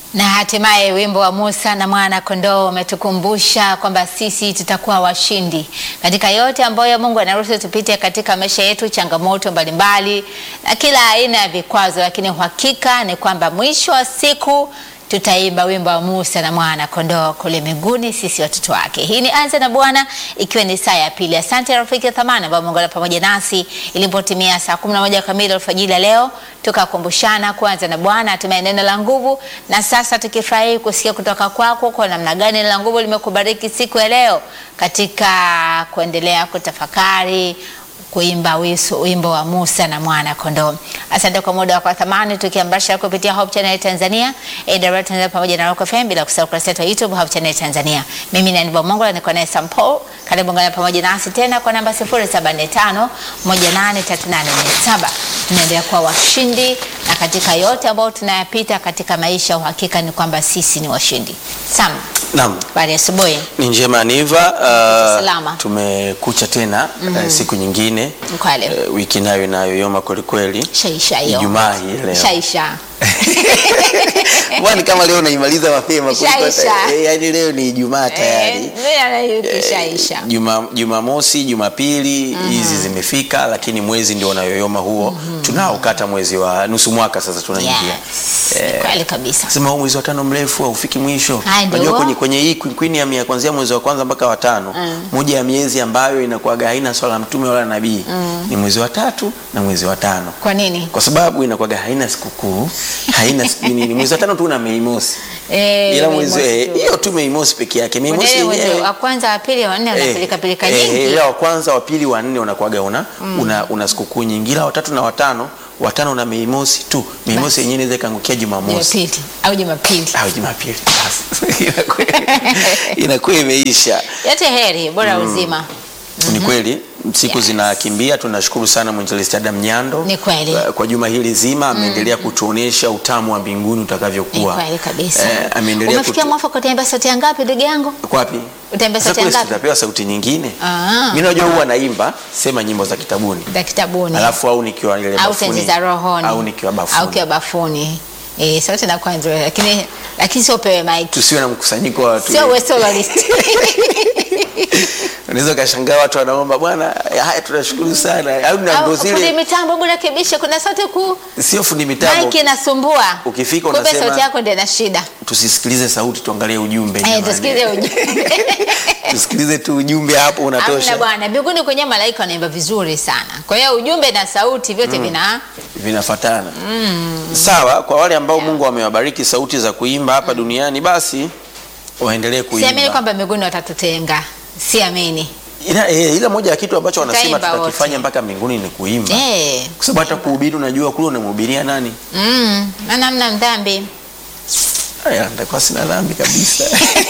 Na hatimaye wimbo wa Musa na mwana kondoo umetukumbusha kwamba sisi tutakuwa washindi katika yote ambayo Mungu anaruhusu tupite katika maisha yetu, changamoto mbalimbali na kila aina ya vikwazo, lakini uhakika ni kwamba mwisho wa siku tutaimba wimbo wa Musa na mwana kondoo kule mbinguni, sisi watoto wake. Hii ni Anza na Bwana, ikiwa ni saa ya pili. Asante rafiki ya thamani ambao umeungana pamoja nasi ilipotimia saa 11 kamili alfajiri leo, tukakumbushana kuanza na Bwana, hatimaye neno la nguvu. Na sasa tukifurahi kusikia kutoka kwako kwa namna gani neno la nguvu limekubariki siku ya leo katika kuendelea kutafakari kuimba wisu, wimbo wa Musa na mwana kondoo. Asante kwa muda wako wa thamani, tukiambasha kupitia Hope Channel Tanzania, AWR Tanzania pamoja na Rock FM, bila kusahau kurasa yetu ya YouTube Hope Channel Tanzania. Mimi ni Aniba Mongola, niko naye Sam Paul. Karibu ngana pamoja nasi tena kwa namba 0745 183847. Tunaendelea kuwa washindi na katika yote ambayo tunayapita katika maisha, uhakika ni kwamba sisi ni washindi. Sam, Naam, habari ya asubuhi. ni njema Niva. Salama. Uh, tumekucha tena uh, siku nyingine Kweli. uh, wiki nayo inayoyoma kwelikweli. Shaisha hiyo. Ijumaa hii leo. Shaisha. Bwana, kama leo unaimaliza mapema kuliko hata- Shaisha. eh, yaani leo ni Ijumaa tayari. Shaisha. Juma Jumamosi, Jumapili hizi zimefika, lakini mwezi ndio unayoyoma huo. Tunaokata mwezi wa nusu mwaka sasa tunaingia. Yes. Kweli kabisa. Sema huu mwezi wa tano mrefu haufiki mwisho. Haya, ndio. Unajua kwenye, kwenye hii kwini ya mia kuanzia mwezi wa kwanza mpaka wa tano moja ya miezi ambayo inakuwaga haina swala la mtume wala nabii ni mwezi wa tatu na mwezi wa tano Kwa nini? kwa sababu inakuwaga haina sikukuu haina siku nini. Mwezi wa tano tu na Mei Mosi, Eh, ila Mei mwezi Mosi eh, tu. hiyo tu Mei Mosi peke yake. Mei Mosi Mwezi mwezi yenyewe wa kwanza wa pili wa nne Eh, unapilika pilika eh, nyingi. ila wa kwanza wa pili wa nne unakuwaga una, una, una sikukuu nyingi, ila watatu na watano watano na Mei Mosi tu. Mei Basi. Mosi yenyewe inaweza ikaangukia Jumamosi Jumapili au Jumapili. au Jumapili basi inakuwa- inakuwa imeisha. Yote heri, bora uzima. Ni kweli siku Yes. zinakimbia. Tunashukuru sana mwinjilisti Adam Nyando Ni kweli. kwa- kwa juma hili zima ameendelea kutuonesha utamu wa mbinguni Ni utakavyokuwa. kweli kabisa. Eh, ameendelea Umefikia kutu- mwafaka utaimba sauti ya ngapi ndugu yangu? Kwa wapi? Utaimba Sasa sauti ya kule ngapi? tutapewa sauti nyingine. Ah. Mimi najua huwa naimba sema nyimbo za kitabuni. Za kitabuni. Alafu au nikiwa ile au bafuni. tenzi za rohoni. Au nikiwa bafuni. Au kiwa bafuni. Eh, sauti inakuwa nzuri lakini lakini sio pewe mic. Tusiwe na mkusanyiko wa watu. Sio wewe soloist. Unaweza ukashangaa watu wanaomba bwana, haya tunashukuru sana. Au na Au ndo fundi zile mitambo hebu rekebisha kuna sauti kuu. sio fundi mitambo. Mike inasumbua. Ukifika Kumbe unasema- sauti yako ndio ina shida. Tusisikilize sauti, tuangalie ujumbe. Eh, jamani. tusikize ujumbe. tusikilize tu ujumbe hapo Amna unatosha. bwana, mbinguni kwenye malaika wanaimba vizuri sana. Kwa hiyo ujumbe na sauti vyote vina Vinafatana. Sawa, kwa wale ambao Mungu amewabariki sauti za kuimba hapa duniani basi waendelee siamini kuimba. kwamba mbinguni watatutenga. Siamini. Ila, eh, ila moja ya kitu ambacho wanasema Tutaimba tutakifanya wote. mpaka mbinguni ni kuimba. Eh. Kwa sababu hata kuhubiri unajua kule unamhubiria nani? Mm, maana mna mdhambi. Aya, nitakuwa sina dhambi kabisa.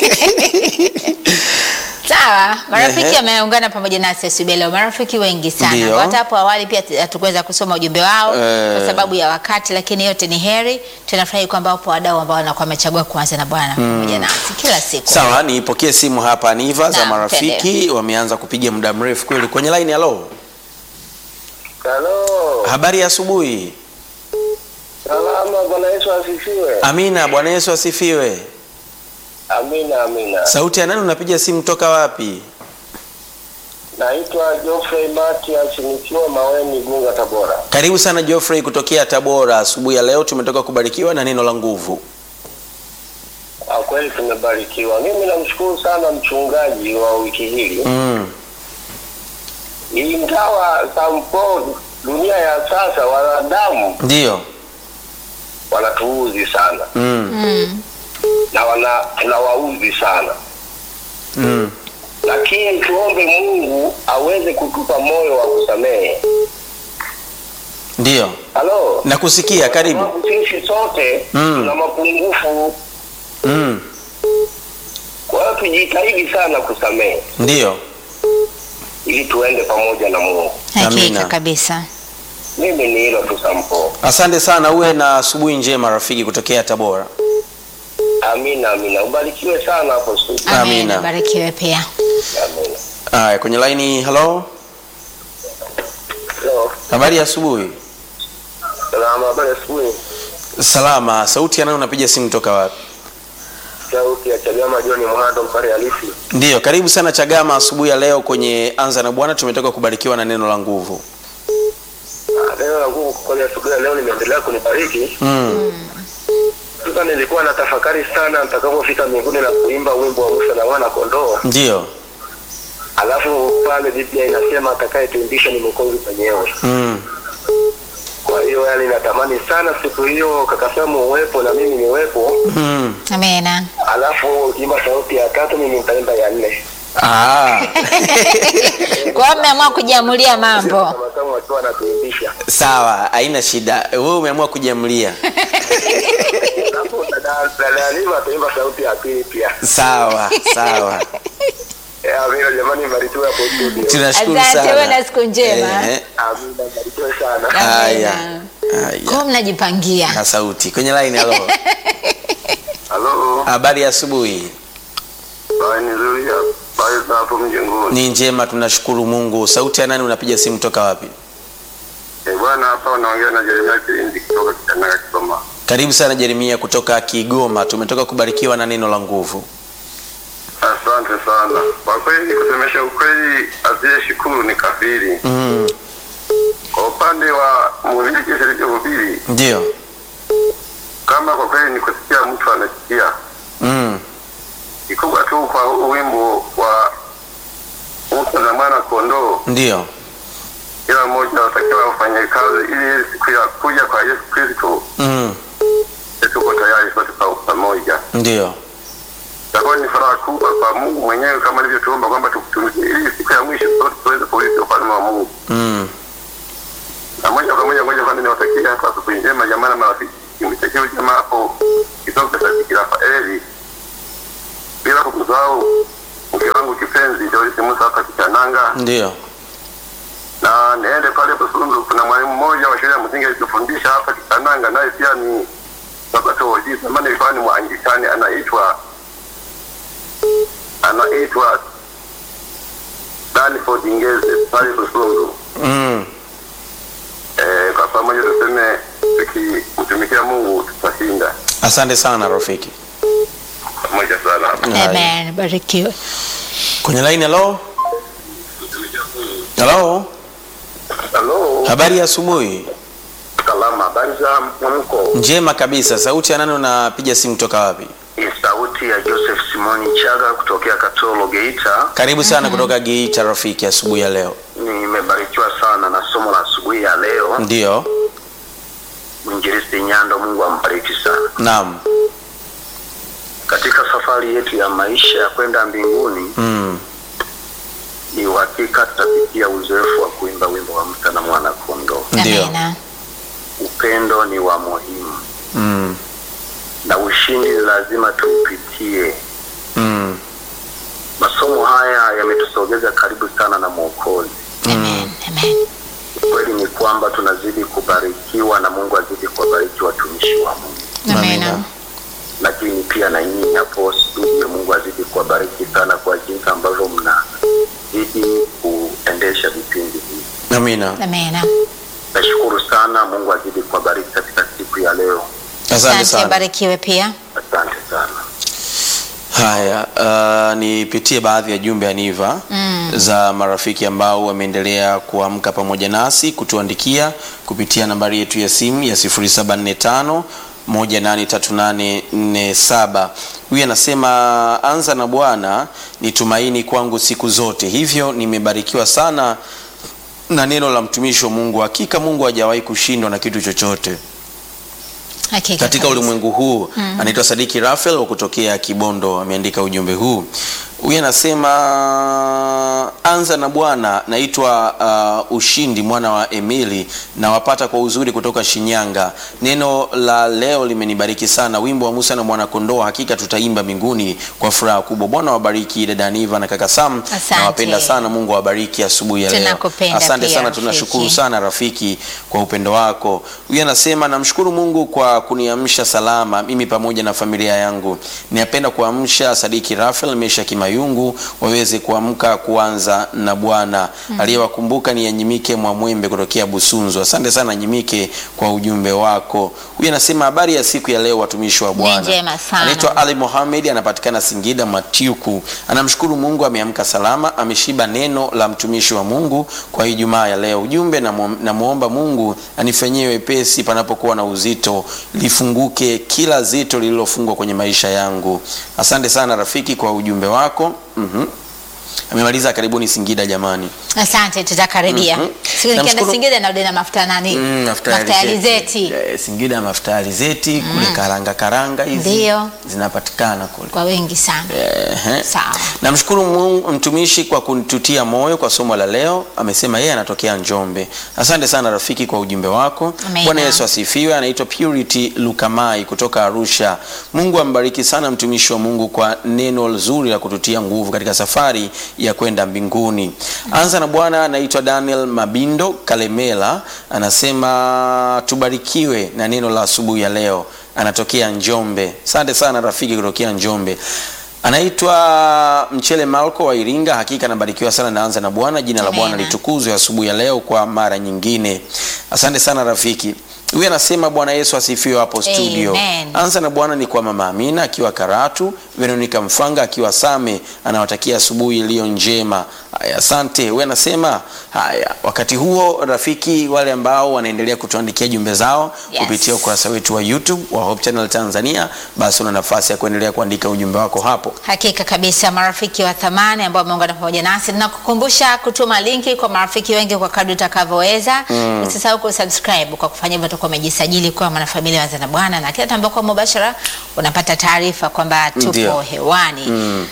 Sawa, marafiki Ehe. wameungana pamoja nasi asubuhi leo, marafiki wengi sana. Ndio. Hata hapo awali pia hatukuweza kusoma ujumbe wao Eh. kwa sababu ya wakati, lakini yote ni heri. Tunafurahi kwamba wapo wadau ambao wanakuwa wamechagua kuanza na Bwana pamoja nasi kila siku. Sawa, nipokee simu hapa Niva za Naam, marafiki wameanza kupiga muda mrefu kweli kwenye line. Halo, Halo, habari ya asubuhi. salama. Bwana Yesu asifiwe. Amina, Bwana Yesu asifiwe. Amina, amina. Sauti ya nani unapiga simu toka wapi? Naitwa Geoffrey Matias nikiwa Maweni, Gunga, Tabora. Karibu sana Geoffrey kutokea Tabora. Asubuhi ya leo tumetoka kubarikiwa na neno la nguvu. Ah, Kweli tumebarikiwa. Mimi namshukuru sana mchungaji wa wiki hili, Mm. ingawa sampo dunia ya sasa wanadamu Ndio. wanatuuzi sana Mm. Mm. na wana tunawauzi sana, Mm. lakini tuombe Mungu aweze kutupa moyo wa kusamehe. Ndio. Halo, Nakusikia, karibu. Sababu sisi sote Mm. tuna mapungufu Mm. Kwa hiyo tujitahidi sana kusamehe Ndio. ili tuende pamoja na Mungu. Hakika Amina. kabisa. Mimi ni hilo tu Sampo. Asante sana, uwe na asubuhi njema rafiki kutokea Tabora. Amina, amina. Ubarikiwe sana hapo studio. Amina. Amina. Barikiwe pia. Amina. Haya, kwenye line. Hello, Hello. habari ya asubuhi. Salama, habari ya asubuhi. Salama. Sauti ya nani unapiga simu toka wapi? sauti ya Chagama John Mhando mpare halisi. Ndiyo, karibu sana Chagama asubuhi ya leo kwenye Anza na Bwana. Tumetoka kubarikiwa na neno la nguvu. Ah, Neno la nguvu kwa kweli asubuhi ya leo limeendelea kunibariki. Mm. Sasa nilikuwa na tafakari sana nitakapofika mbinguni na kuimba wimbo wa Musa na wana kondoo. Ndiyo. Alafu pale Biblia inasema atakayetuimbisha ni Mwokozi mwenyewe. Mm. Kwa hiyo yani natamani sana siku hiyo kaka Samu uwepo na mimi niwepo. Mm. Amena. Alafu imba sauti ya tatu mimi nitaimba ya nne. Ah. Kwa hiyo mmeamua kujiamulia mambo. Kama Samu akiwa anatuimbisha. Sawa, haina shida. Wewe umeamua kujiamlia. Alafu dada dada Halima ataimba sauti ya pili pia. Sawa, sawa. Eh, Amina jamani mbarikiwe hapo studio. Tunashukuru Asante, sana. uwe na siku njema. Eh, Amina mbarikiwe sana. Haya. Amena. Haya. Kwa hiyo mnajipangia. Na sauti kwenye line. Halo, Halo. habari ya asubuhi? Bye nzuri ya. Bye za hapo mjengoni. Ni njema, tunashukuru Mungu. Sauti ya nani? Unapiga simu toka wapi? Eh, bwana hapa unaongea na Jeremia Kilindi kutoka Kitanaga Kigoma. Karibu sana Jeremia kutoka Kigoma. Tumetoka kubarikiwa na neno la nguvu. Asante sana. Kwa kweli kusemesha ukweli asiyeshukuru ni kafiri. Mm. Kwa upande wa mhubiri alichohubiri, Ndio. kama kwa kweli ni kusikia mtu anasikia, Mm. kikubwa tu kwa huu wimbo wa Musa na mwana kondoo, Ndio. kila mmoja watakiwa wafanye kazi ili siku ya kuja kwa Yesu Kristo Mm. tuko tayari sote kwa pamoja. Ndio. Itakuwa ni furaha kubwa kwa Mungu mwenyewe kama alivyotuomba kwamba tukutumikie ili siku ya mwisho sote tuweze kuurithi ufalme wa Mungu. Mm. Na moja kwa moja ngoja kwanza niwatakie hapa asubuhi njema jamaa na marafiki. Nimtakie jamaa hapo kitoka Sadiki Rafaeli. Bila kumsahau mke wangu kipenzi Joyce Musa hapa Kichananga. Ndio. Na niende pale Busunzu kuna mwalimu mmoja wa shule ya msingi alitufundisha hapa Kichananga naye pia ni Sabato Oji. Zamani alikuwa ni Mwaanglikani anaitwa anaitwa Danford Ngeze pale Busunzu. Mm. Eh, kwa pamoja tuseme tukimtumikia Mungu tutashinda Asante sana rafiki. pamoja sana. Haya. Amen. Barikiwe. Kwenye line hello. Hello. Halo, Habari ya asubuhi. salama. Habari za mwamko? Njema kabisa. Sauti ya nani unapiga simu toka wapi? Ni sauti ya Joseph Simoni Chaga kutokea Katoro Geita. Karibu sana kutoka Geita rafiki asubuhi ya leo. Nimebarikiwa sana na somo la asubuhi ya leo. Ndio. Mwinjilisti Nyando, Mungu ambariki sana. Naam. Katika safari yetu ya maisha ya kwenda mbinguni, Mm. ni uhakika tutapitia uzoefu wa kuimba wimbo wa Musa na mwana kondoo. Ndio. Amena. Upendo ni wa muhimu Mm. na ushindi ni lazima tuupitie. Mm. Masomo haya yametusogeza karibu sana na Mwokozi. Amen. Amen. Kweli ni kwamba tunazidi kubarikiwa na Mungu azidi kuwabariki watumishi wa Mungu, Amina. Amena. lakini pia na nyinyi hapo studio, Mungu azidi kuwabariki sana kwa jinsi ambavyo mnazidi kuendesha vipindi hivi. Amina. Amena. Nashukuru sana, Mungu azidi kuwabariki katika siku ya leo. Asante Asante, sana. barikiwe pia. Asante sana. Haya, uh, nipitie baadhi ya jumbe aniva Mm. za marafiki ambao wameendelea kuamka pamoja nasi kutuandikia kupitia nambari yetu ya simu ya 0745 183847. Huyu anasema anza na Bwana ni tumaini kwangu siku zote, hivyo nimebarikiwa sana na neno la mtumishi wa Mungu. Hakika Mungu hajawahi kushindwa na kitu chochote Hakika katika kabisa. ulimwengu huu anaitwa Sadiki Rafael wa kutokea Kibondo ameandika ujumbe huu. Huyu anasema anza na Bwana, naitwa uh, Ushindi mwana wa Emili na wapata kwa uzuri kutoka Shinyanga. Neno la leo limenibariki sana. Wimbo wa Musa na mwana kondoo, hakika tutaimba mbinguni kwa furaha kubwa. Bwana wabariki dada Aniva na kaka Sam, Asante. nawapenda sana. Mungu awabariki asubuhi ya leo. Tunakupenda Asante pia, sana, tunashukuru rafiki. sana rafiki kwa upendo wako. Huyu anasema namshukuru Mungu kwa kuniamsha salama mimi pamoja na familia yangu. Ninapenda kuamsha Sadiki Rafael, Mesha Kimayo Mayungu waweze kuamka kuanza na Bwana. Aliyewakumbuka ni Yanyimike Mwamwembe kutokea Busunzu. Asante sana Nyimike kwa ujumbe wako. Huyu anasema habari ya siku ya leo watumishi wa Bwana. njema sana. Anaitwa Ali Mohamed anapatikana Singida Matiuku. Anamshukuru Mungu ameamka salama, ameshiba neno la mtumishi wa Mungu kwa Ijumaa ya leo. Ujumbe namwomba Mungu anifanyie wepesi panapokuwa na uzito, lifunguke kila zito lililofungwa kwenye maisha yangu. Asante sana rafiki kwa ujumbe wako. Mhm. Amemaliza karibuni Singida jamani. Asante, tutakaribia. Mhm. Siku nikienda Namshukuru- Singida narudi na mafuta nani? Mm, mafuta ya alizeti. Eh, Singida mafuta ya alizeti kule karanga karanga hizi Ndio. zinapatikana kule. Kwa wengi sana. Ehe. Sawa. Namshukuru Mungu mtumishi kwa kunitutia moyo kwa somo la leo. Amesema yeye anatokea Njombe. Asante sana rafiki kwa ujumbe wako. Amina. Bwana Yesu asifiwe. Anaitwa Purity Lukamai kutoka Arusha. Mungu ambariki sana mtumishi wa Mungu kwa neno zuri la kututia nguvu katika safari ya kwenda mbinguni. Anza na Bwana. Anaitwa Daniel Mabindo Kalemela, anasema tubarikiwe na neno la asubuhi ya leo. Anatokea Njombe. Asante sana rafiki kutokea Njombe. Anaitwa Mchele Malko wa Iringa. Hakika anabarikiwa sana, naanza na Bwana. Jina la Amina. Bwana litukuzwe asubuhi ya leo kwa mara nyingine. Asante sana rafiki. Huyu anasema Bwana Yesu asifiwe hapo studio. Amen. Anza na Bwana ni kwa mama Amina akiwa Karatu, Veronica Mfanga akiwa Same, anawatakia asubuhi iliyo njema. Haya, asante. Huyu anasema haya, wakati huo rafiki, wale ambao wanaendelea kutuandikia jumbe zao Yes. kupitia ukurasa wetu wa YouTube wa Hope Channel Tanzania, basi una nafasi ya kuendelea kuandika ujumbe wako hapo. Hakika kabisa, marafiki wa thamani ambao wameungana pamoja nasi, nakukumbusha kutuma linki kwa marafiki wengi kwa kadri utakavyoweza. Usisahau kusubscribe. Kwa kufanya hivyo, utakuwa umejisajili kuwa mwanafamilia wa Anza na Bwana, na kila tambakuwa mubashara unapata taarifa kwamba tupo Ndio. hewani.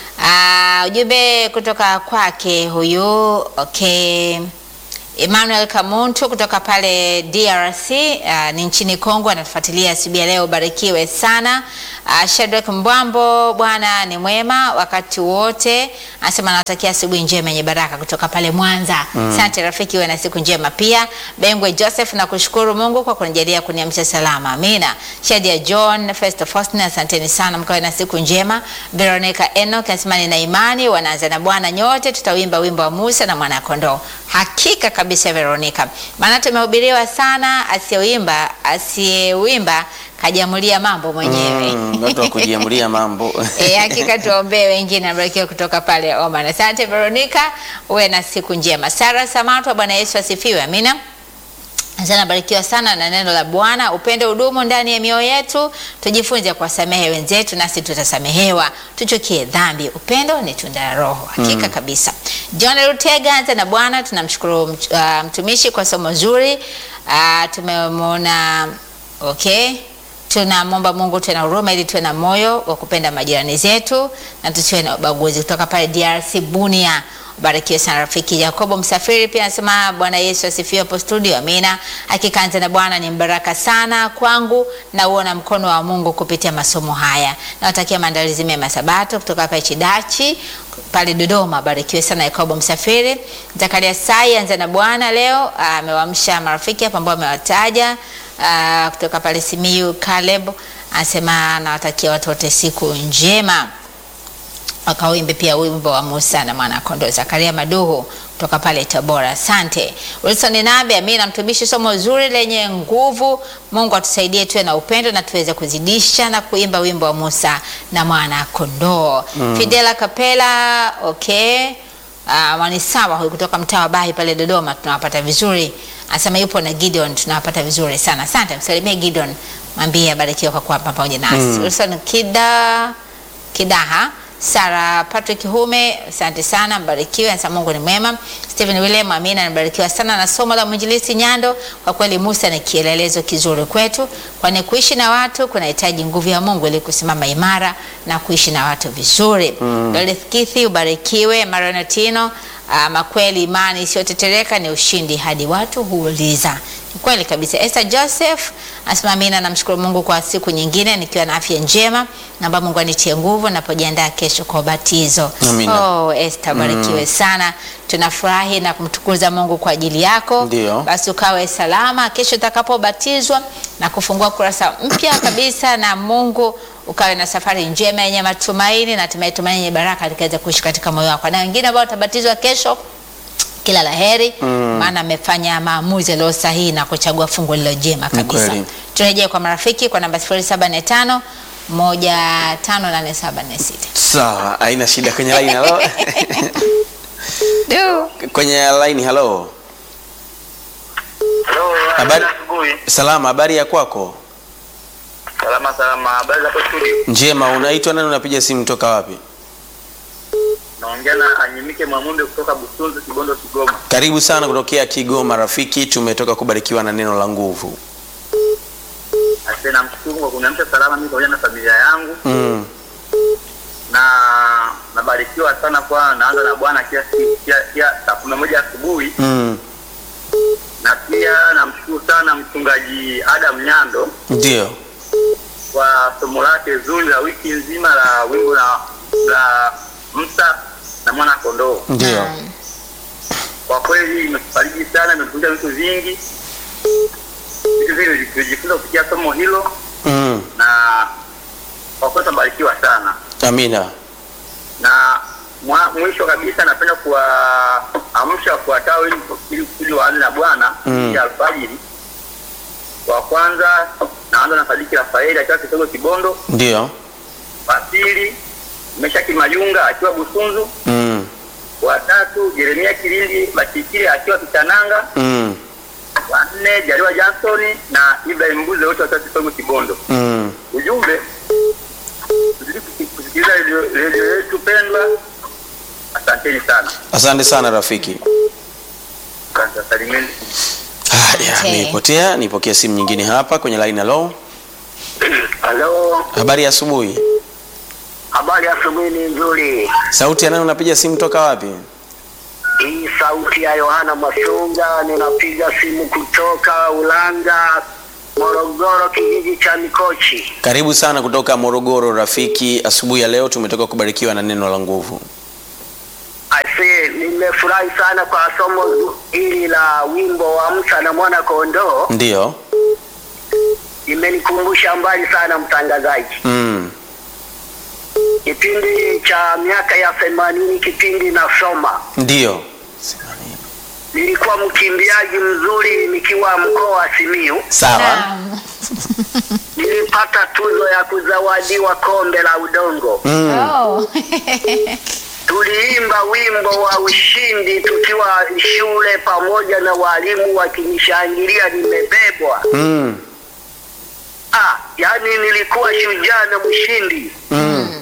Ah, ujumbe kutoka kwake huyu okay. Emmanuel Kamuntu kutoka pale DRC uh, ni nchini Kongo anatufuatilia asubuhi ya leo. Barikiwe sana. Uh, Shadrack Mbwambo, Bwana ni mwema wakati wote, anasema anawatakia asubuhi njema yenye baraka kutoka pale Mwanza. Asante rafiki, uwe na siku njema pia. Bengwe Joseph, na kushukuru Mungu kwa kunijalia kuniamsha salama, amina. Shadia John, Festo Faustin, asanteni sana, mkawe na siku njema. Veronica Enoch anasema nina imani wanaanza na Bwana nyote tutawimba wimbo wa Musa na mwana kondoo. Hakika kabisa Veronica, maana tumehubiriwa sana, asiyewimba asiyewimba kajamulia mambo mwenyewe. Mm, watu wa kujiamulia mambo. E, hakika tuombee wengine abarikiwe kutoka pale Oman. Asante Veronica, uwe na siku njema. Sara Samatwa, Bwana Yesu asifiwe. Amina. Sana barikiwa sana na neno la Bwana. Upendo udumu ndani ya mioyo yetu, tujifunze kuwasamehe wenzetu nasi tutasamehewa. Tuchukie dhambi, upendo ni tunda la Roho. Hakika kabisa. John Rutega, anza na Bwana. Tunamshukuru mch- ah, mtumishi kwa somo zuri. Ah, tumemwona okay tunamwomba Mungu tuwe na huruma ili tuwe na moyo wa kupenda majirani zetu na tusiwe na ubaguzi. Kutoka pale DRC Bunia, barikiwe sana rafiki. Yakobo Msafiri pia anasema Bwana Yesu asifiwe hapo studio, amina. Hakika Anza na Bwana ni mbaraka sana kwangu na uona mkono wa Mungu kupitia masomo haya. Nawatakia maandalizi mema ya Sabato kutoka hapa Chidachi pale Dodoma. Barikiwe sana Yakobo Msafiri. Zakaria Sai, Anza na Bwana leo amewamsha marafiki hapa ambao amewataja Ah, kutoka pale Simiyu Caleb anasema anawatakia watu wote siku njema, wakawimbe pia wimbo wa Musa na mwana kondoo. Zakaria Maduhu kutoka pale Tabora, asante. Wilson Nabe, amina. Mtumishi, somo zuri lenye nguvu. Mungu atusaidie tuwe na upendo na tuweze kuzidisha na kuimba wimbo wa Musa na mwana kondoo. Fidela Kapela, okay Uh, Mwanisawa huyu kutoka mtaa wa Bahi pale Dodoma tunawapata vizuri. Anasema yupo na Gideon tunawapata vizuri sana. Asante, msalimie Gideon. Mwambie abarikiwe kwa kuwa pamoja nasi. Wilson Kida Kidaha, Sara Patrick Hume, asante sana, mbarikiwe. Anasema Mungu ni mwema. Stephen William, amina, nabarikiwa sana na somo la mwinjilisti Nyando. Kwa kweli Musa ni kielelezo kizuri kwetu, kwani kuishi na watu kunahitaji nguvu ya Mungu ili kusimama imara na kuishi na watu vizuri. Mm. Kithi, ubarikiwe. Maranatino, ama kweli imani isiyotetereka ni ushindi hadi watu huuliza. Ni kweli kabisa. Esther Joseph asema amina, namshukuru Mungu kwa siku nyingine nikiwa na afya njema, naomba Mungu anitie nguvu napojiandaa kesho kwa ubatizo. Amina. Oh, Esther barikiwe sana. Tunafurahi na kumtukuza Mungu kwa ajili yako. Ndio. Basi ukawe salama kesho utakapobatizwa na kufungua kurasa mpya kabisa na Mungu ukawe na safari njema yenye matumaini na hatimaye tumaini yenye baraka likaweza kuishi katika moyo wako, na wengine ambao watabatizwa kesho kila la heri maana amefanya maamuzi yaliyo sahihi na kuchagua fungu lilo jema kabisa. kweli. Turejee kwa marafiki kwa namba 0745 158746. Sawa, haina shida. Kwenye line halo, kwenye line halo. Hello, Habari- asubuhi. Salama, habari ya kwako? Salama salama. Habari zako studio? Njema. Unaitwa nani? Unapiga simu toka wapi? Naongea na Anyimike Mwamumbe kutoka Busunzu, Kibondo, Kigoma. Karibu sana kutokea Kigoma rafiki, tumetoka kubarikiwa na neno la nguvu. Asante, namshukuru kwa kuniamsha salama mimi pamoja na familia yangu, Mm. na nabarikiwa sana kwa naanza na Bwana kila siku kila kila saa kumi na moja asubuhi, Mm. na pia namshukuru sana mchungaji Adam Nyando Ndio. kwa somo lake zuri la wiki nzima la wimbo la la Musa na mwana kondoo. Ndio. Naam. Kwa kweli imetufariji sana, imetufundisha vitu vingi, vitu vingi tulijifunza kupitia somo hilo, Mm. na kwa kweli tumebarikiwa sana. Amina. Na mwa, mwisho kabisa napenda kuwaamsha wafuatao ili ili ili waanze na Bwana Mm. ya alfajiri. Wa kwanza naanza na Sadiki Rafaeli akiwa Kisogo Kibondo. Ndio. Wa pili Meshaki Mayunga akiwa Busunzu. Mm. Wa tatu Jeremia Kilindi Bakikile akiwa Kitananga. Mm. wa nne Jaliwa Johnson na Ibrahim Mbuze wote watatu Kisogo Kibondo. Mm. Ujumbe tuzidi kusi- kusikiliza redio redio yetu pendwa. Asanteni sana. Asante sana rafiki. Asante, salimeni. Haya, Asante. nimepotea. Nipokea simu nyingine hapa kwenye line. Hello, Halo, habari ya asubuhi. habari ya asubuhi ni nzuri. Sauti ya nani? Unapiga simu toka wapi? Hii sauti ya Yohana Masunga, ninapiga simu kutoka Ulanga, Morogoro, kijiji cha Mikochi. Karibu sana kutoka Morogoro rafiki. Asubuhi ya leo tumetoka kubarikiwa na neno la nguvu. Aise, nimefurahi sana kwa somo hili la wimbo wa Musa na mwana kondoo. Ndio. Imenikumbusha mbali sana mtangazaji. Mm. Kipindi cha miaka ya themanini, kipindi nasoma, Ndio. nilikuwa mkimbiaji mzuri nikiwa mkoa wa Simiyu. Sawa. Naam. Nilipata tuzo ya kuzawadiwa kombe la udongo. Mm. Oh. Tuliimba wimbo wa ushindi tukiwa shule pamoja na walimu wakinishangilia nimebebwa. Mm. Ah, yani nilikuwa shujaa na mshindi. Mm.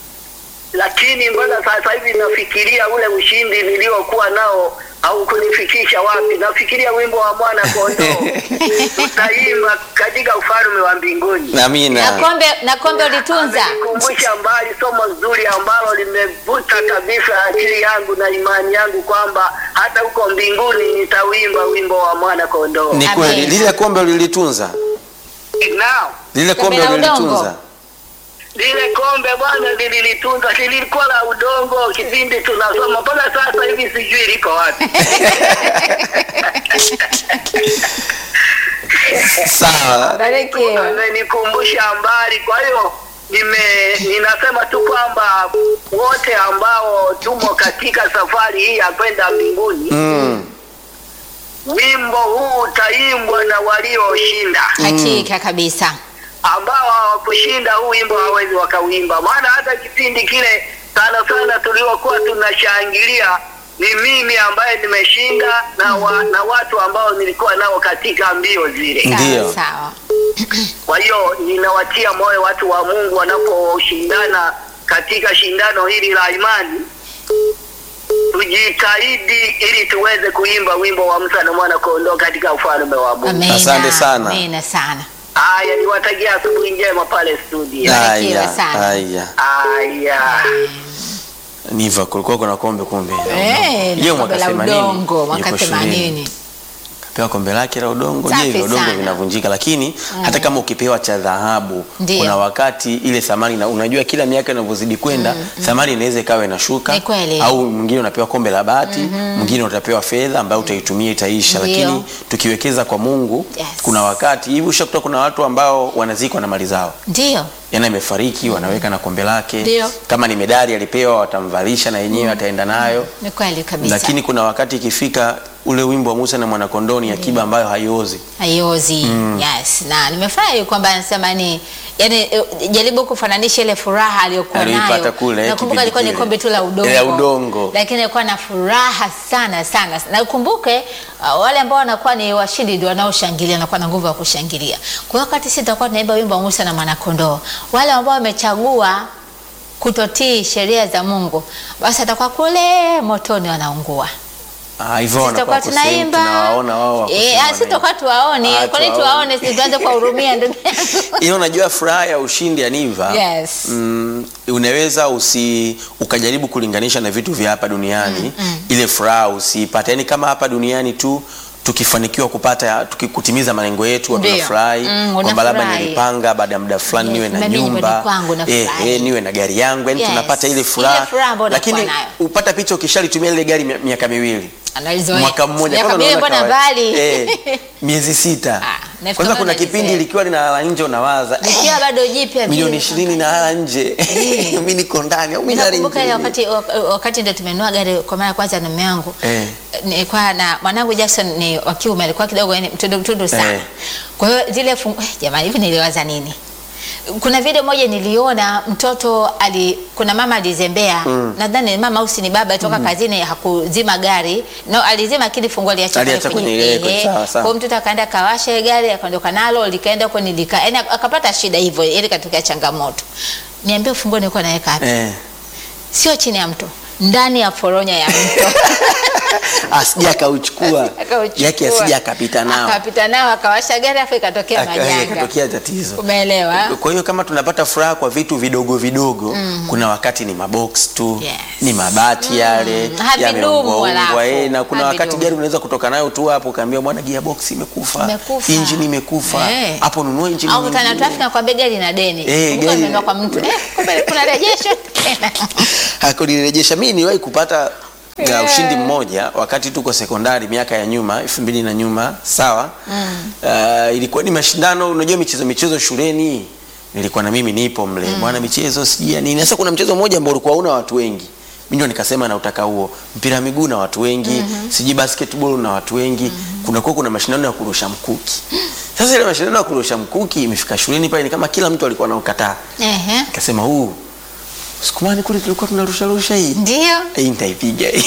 Lakini mbona sasa hivi nafikiria ule ushindi niliokuwa nao au kunifikisha wapi? Nafikiria wimbo wa mwana kondoo tutaimba katika ufalme wa mbinguni. na Amina. kombe na kombe ulitunza. Amenikumbusha mbali somo zuri ambalo limevuta kabisa akili yangu na imani yangu kwamba hata huko mbinguni nitawimba wimbo wa mwana kondoo. Ni kweli Amina. lile kombe ulilitunza? Nao Lile Kombe kombe la udongo. ulilitunza? lile kombe bwana lililitunza, lilikuwa la udongo kipindi tunasoma, mpaka sasa hivi sijui liko wapi. Sawa. Barikiwa. Amenikumbusha mbali, kwa hiyo nime ninasema tu kwamba wote ambao tumo katika safari hii ya kwenda mbinguni Mm. wimbo huu utaimbwa na walioshinda. Hakika kabisa. Ambao hawakushinda huu wimbo hawezi wakauimba, maana hata kipindi kile sana sana tuliokuwa tunashangilia ni mimi ambaye nimeshinda na, wa, na watu ambao nilikuwa nao katika mbio zile. Ndio. Sawa sawa. Kwa hiyo ninawatia moyo watu wa Mungu wanaposhindana katika shindano hili la imani, tujitahidi ili tuweze kuimba wimbo wa Musa na mwana kondoo katika ufalme wa Mungu. Amina. Asante sana. Amina sana. Haya, niwatakia asubuhi njema pale studio. Barikiwa Haya, sana. haya. Haya. Niva kulikuwa kuna kombe kumbe. Eh, Je, na mwaka kombe la 80, udongo mwaka yuko shuleni. 80. anapewa kombe lake la udongo. Safi Je, vya udongo sana. vinavunjika? Lakini hata kama ukipewa cha dhahabu, Ndio. kuna wakati ile thamani na unajua kila miaka inavyozidi kwenda thamani inaweza ikawa inashuka, Ni kweli. au mwingine unapewa kombe la bati, mwingine utapewa fedha ambayo utaitumia itaisha. Ndio. Lakini tukiwekeza kwa Mungu, Yes. kuna wakati hivi ushakuta kuna watu ambao wanazikwa na mali zao Ndio. yana amefariki wanaweka na kombe lake. Ndio. Kama ni medali alipewa, watamvalisha na yenyewe ataenda nayo. Ni kweli kabisa. Lakini kuna wakati ikifika ule wimbo wa Musa na mwanakondoo ni akiba ambayo haiozi. haiozi yes na nimefurahi kwamba anasema ni yani eh, jaribu kufananisha ile furaha aliyokuwa Aliyoipata nayo kule, nakumbuka kipindi alikuwa ni kile. kombe tu la udongo La udongo. lakini alikuwa na furaha sana sana na ukumbuke uh, wale ambao wanakuwa ni washindi ndio wanaoshangilia wanakuwa na nguvu ya kushangilia kwa hiyo wakati sisi tutakuwa tunaimba wimbo wa Musa na mwanakondoo wale ambao wamechagua kutotii sheria za Mungu basi atakuwa kule motoni wanaungua Ah, hivyo Sisi tutakuwa wanakuwa kusema tunaimba tunawaona wao wako Eh, sema ah, sisi wanaimba. tutakuwa tuwaone Ah, kwani tuwaone. tuwaone sisi tuanze kuwahurumia ndugu yangu Hiyo unajua furaha ya ushindi Aniva. Yes. Mm, unaweza usi ukajaribu kulinganisha na vitu vya hapa duniani ile furaha usiipate. Yaani kama hapa duniani tu tukifanikiwa kupata tukikutimiza malengo yetu Ndio. tunafurahi Mm, kwamba labda unafurahi. nilipanga baada ya muda fulani Yes, niwe na mimi nyumbani nyumba kwangu nafurahi. eh, niwe na gari yangu yani Yes. tunapata ile Ile furaha furaha ambayo unakuwa lakini nayo. upata picha ukishalitumia ile gari mi- miaka miwili Analizoea. mwaka mmoja Miaka kwanza miwili unaona mbona kawaida. mbali? eh, miezi sita Ah, nafikiri kwanza kuna kama kipindi najizoea. likiwa linalala nje unawaza Likiwa bado jipya milioni vile. ishirini nalala nje mi niko ndani au mi nalala Nakumbuka ile nje wakati wak- wakati ndio tumenunua gari kwa mara ya kwanza na mume wangu. Eh. Nilikuwa na mwanangu Jackson ni wa kiume alikuwa kidogo yani mtundu mtundu sana. Eh. Kwa hiyo zile fungu, eh, jamani hivi niliwaza nini? Kuna video moja niliona mtoto ali kuna mama alizembea nadhani mama au si ni baba toka kazini hakuzima gari no alizima lakini funguo aliacha pale Aliacha kwenye kwenye- ile- kwenye- ehe. sawa, sawa. Kwa hiyo mtoto akaenda kawasha ile gari akaondoka nalo likaenda huko nilika yani akapata shida hivyo ili katokea changamoto niambie funguo nilikuwa naweka wapi eh. sio chini ya mto ndani ya foronya ya mto asija akauchukua Akauchukua. yake asija akapita nao akapita nao akawasha gari afu ikatokea Aka- majanga ikatokea tatizo umeelewa kwa hiyo kama tunapata furaha kwa vitu vidogo vidogo kuna wakati ni mabox tu Yes. ni mabati yale Havidumu yameungwaungwa, halafu. eh, na kuna wakati Havidumu. gari unaweza kutoka nayo tu hapo ukaambia bwana gearbox imekufa Imekufa. injini imekufa Eh. hapo nunua injini au kutana nyingine. trafiki nakwambia gari na deni Eh, Kumbuka gari- nimenunua kwa mtu eh, kumbe kuna rejesho tena hakunirejesha mimi niliwahi kupata ya Yeah. ushindi mmoja wakati tuko sekondari miaka ya nyuma elfu mbili na nyuma sawa uh, ilikuwa ni mashindano unajua michezo michezo shuleni nilikuwa na mimi nipo mle bwana michezo sijui ya nini sasa kuna mchezo mmoja ambao ulikuwa una watu wengi mimi ndio nikasema nautaka huo mpira wa miguu na watu wengi sijui basketball na watu wengi kunakuwa kuna mashindano ya kurusha mkuki sasa ile mashindano ya kurusha mkuki imefika shuleni pale ni kama kila mtu alikuwa anaukataa Ehe. nikasema huu sikumani kule tulikuwa tunarusha rusha hii ndio hii nitaipiga hii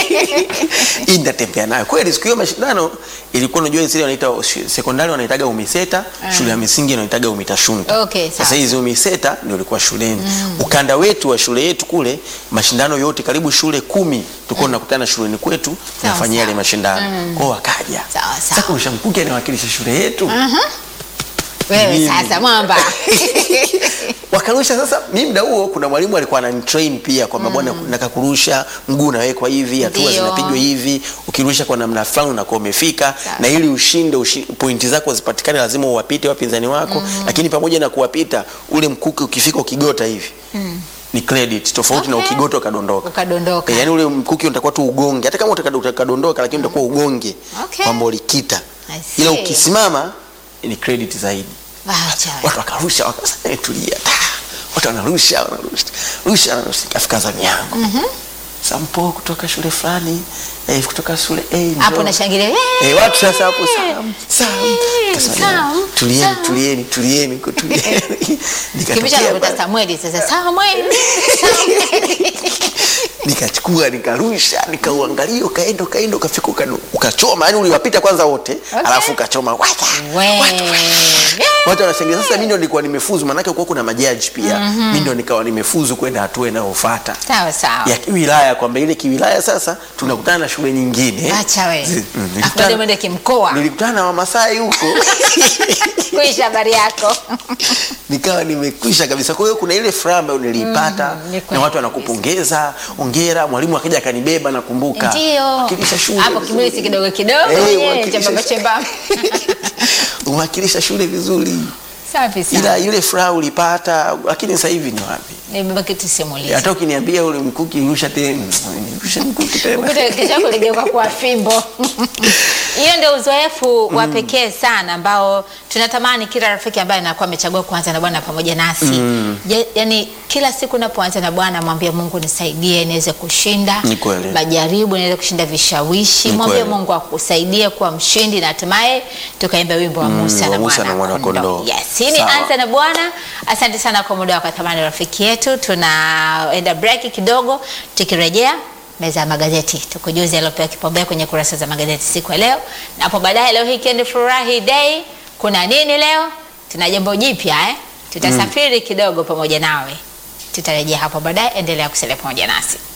hii nitatembea nayo kweli siku hiyo mashindano ilikuwa unajua zile wanaita shu- sekondari wanaitaga umiseta shule ya misingi wanaitaga umitashunta Okay, sawa. sasa hizi umiseta ndio ilikuwa shuleni ukanda wetu wa shule yetu kule mashindano yote karibu shule kumi tulikuwa tunakutana shuleni kwetu tunafanyia yale sawa. mashindano kwao wakaja Sawa, sawa. sasa kurusha mkuki anawakilisha shule yetu wewe Mimi. sasa mwamba wakarusha sasa mimi muda huo kuna mwalimu alikuwa ananitrain pia kwamba bwana nataka kurusha mguu unawekwa hivi hatua Ndio. zinapigwa hivi ukirusha kwa namna fulani unakuwa umefika Sawa. na ili ushinde ushi, pointi zako zipatikane lazima uwapite wapinzani wako lakini pamoja na kuwapita ule mkuki ukifika ukigota hivi ni credit tofauti na Okay. ukigota ukadondoka ukadondoka Eh, yaani ule mkuki unatakuwa tu ugonge hata kama utaka- utakadondoka lakini utakuwa ugonge Okay. kwamba ulikita I see. ila ukisimama ni credit zaidi Acha wewe. watu wakarusha wakasema "Eh, tulia ta." watu wanarusha wanarusha rusha wanarusha ikafika zamu yangu sampo kutoka shule fulani eh, kutoka shule eh, njoo. hapo nashangilia eh, eh, watu sasa hapo sam sam Eh, Nikasema, Sam, tulieni Sam. tulieni tulieni ku- tulieni kipisha nikatokea nakuta pale, Samueli sasa Samueli nikachukua nikarusha nikauangalia ukaenda ukaenda ukafika ukanu- ukachoma yani uliwapita kwanza wote alafu ukachoma wata we watu, Eh, watu wanashangilia. Sasa mimi ndo nilikuwa nimefuzu, maanake kwa kuna majaji pia. Mimi ndo nikawa nimefuzu kwenda hatua inayofuata Sawa sawa. ya kiwilaya, kwamba ile kiwilaya sasa tunakutana na shule nyingine. Acha we. Zi- mm, Afu nilikutana- baadaye mwende kimkoa. Nilikutana na Wamasai huko Kuisha habari yako. nikawa nimekwisha kabisa. Kwa hiyo kuna ile furaha ambayo niliipata Mm, ni kweli na watu wanakupongeza, ongera. Mwalimu akija akanibeba, nakumbuka Ndio. wakilisha shule Hapo vizuri. kimwili si kidogo kidogo Eh, yenyewe wakilisha- chembamba chembamba. umewakilisha shule vizuri, Safi ila sana. ile furaha ulipata, lakini sasa hivi ni wapi? Nimebaki tusimulize. Hata ukiniambia ule mkuki rusha tena, rusha mkuki tena. Ukuta kesho kuligeuka kuwa fimbo. Hiyo ndio uzoefu wa pekee sana ambao tunatamani kila rafiki ambaye anakuwa amechagua kuanza na Bwana pamoja nasi. Je, yani kila siku unapoanza na Bwana mwambie Mungu nisaidie niweze kushinda Ni kweli. majaribu, niweze kushinda vishawishi. Ni Mwambie kweli. Mungu akusaidie kuwa mshindi na hatimaye tukaimba wimbo wa Musa wa na Musa na mwana Mwana kondoo. Kondoo. Yes, hii ni Sawa. anza na Bwana. Asante sana kwa muda wako thamani rafiki yetu. Tunaenda break kidogo, tukirejea meza ya magazeti tukujuze yaliyopewa kipaumbele kwenye kurasa za magazeti siku ya leo, na hapo baadaye, leo hii Kendi Furahi Day, kuna nini leo? Tuna jambo jipya eh? Tutasafiri kidogo pamoja nawe, tutarejea hapo baadaye. Endelea kusalia pamoja nasi.